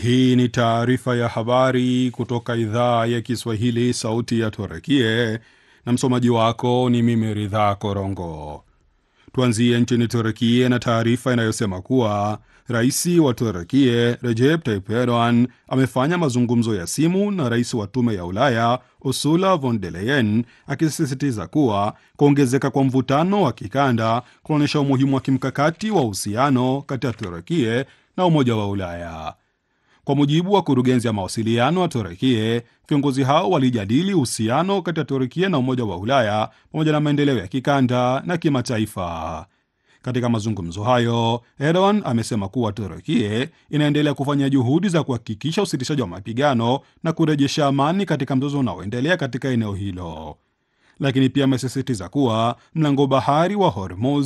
Hii ni taarifa ya habari kutoka idhaa ya Kiswahili, sauti ya Turekie, na msomaji wako ni mimi Ridhaa Korongo. Tuanzie nchini Turekie na taarifa inayosema kuwa rais wa Turekie Recep Tayyip Erdogan amefanya mazungumzo ya simu na rais wa Tume ya Ulaya Ursula von der Leyen, akisisitiza kuwa kuongezeka kwa mvutano wa kikanda kunaonyesha umuhimu wa kimkakati wa uhusiano kati ya Turekie na Umoja wa Ulaya. Kwa mujibu wa kurugenzi ya mawasiliano wa Turekie, viongozi hao walijadili uhusiano kati ya Turekie na Umoja wa Ulaya pamoja na maendeleo ya kikanda na kimataifa. Katika mazungumzo hayo, Erdogan amesema kuwa Turekie inaendelea kufanya juhudi za kuhakikisha usitishaji wa mapigano na kurejesha amani katika mzozo unaoendelea katika eneo hilo, lakini pia amesisitiza kuwa mlango bahari wa Hormuz